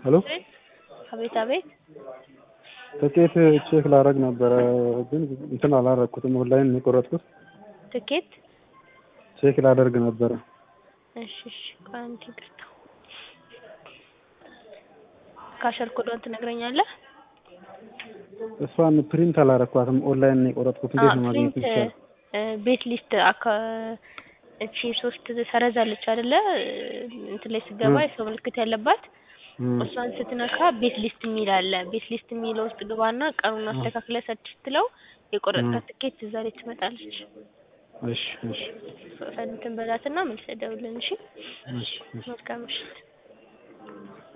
ሄሎ አቤት አቤት ትኬት ቼክ ላደርግ ነበረ ግን እንትን አላደረኩትም። ኦንላይን ነው የቆረጥኩት። ትኬት ቼክ ላደርግ ነበረ። እሺ እሺ ቆይ አንዴ ይቅርታ ካሸር ኮዷን ትነግረኛለህ? እሷን ፕሪንት አላረኳትም። ኦንላይን ነው የቆረጥኩት። እንዴት ነው ማግኘት ፕሪንት ይቻላል? ቤት ሊስት አካ እቺ ሶስት ሰረዛለች አይደለ? እንትን ላይ ስገባ የሰው ምልክት ያለባት እም፣ እሷን ስትነካ ቤት ሊስት የሚል አለ። ቤት ሊስት የሚለው ውስጥ ግባና ቀኑን አስተካክለ ሰርች ስትለው የቆረጥካት ትኬት እዛ ላይ ትመጣለች። እሺ እሺ እንትን በላትና መልሰህ ደውልልን። እሺ እሺ እሺ መልካም ምሽት።